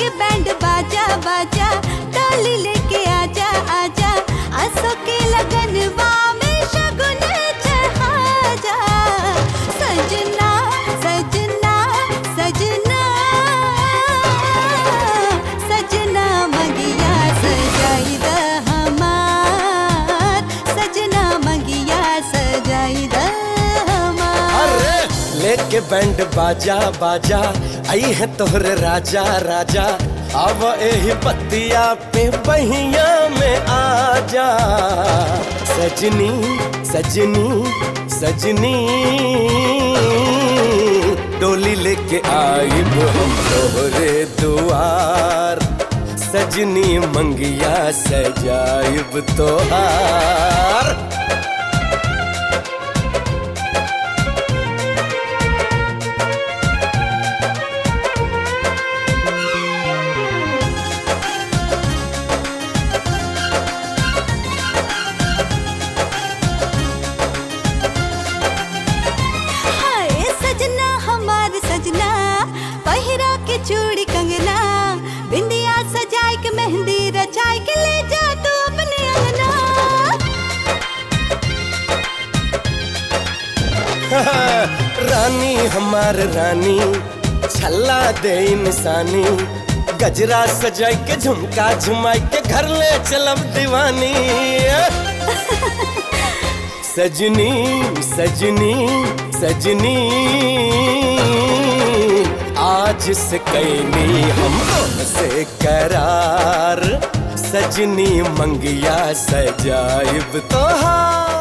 लेके बैंड बाजा बाजा डाली लेके आजा आजा आसो के लगनवा में शगुन चढ़ाजा सजना सजना सजना सजना मंगिया सजाई द हमार सजना मंगिया सजाई द हमार अरे लेके बैंड बाजा बाजा आई है तोहरे राजा राजा अब एही पतिया पे बहिया में आजा सजनी सजनी सजनी डोली लेके आइब हम तोहरे दुआर सजनी मंगिया सजाइब तोहार हाय सजना हमार सजना पहिरा के चूड़ी कंगना बिंदिया सजाए के मेहंदी रचाए के ले जा तू अपने अंगना रानी हमार रानी छल्ला दे इंसानी गजरा सजाई के झुमका झुमाई के घर ले चलब दीवानी सजनी सजनी सजनी आज से कैनी हम से करार सजनी मंगिया सजाइब तोहार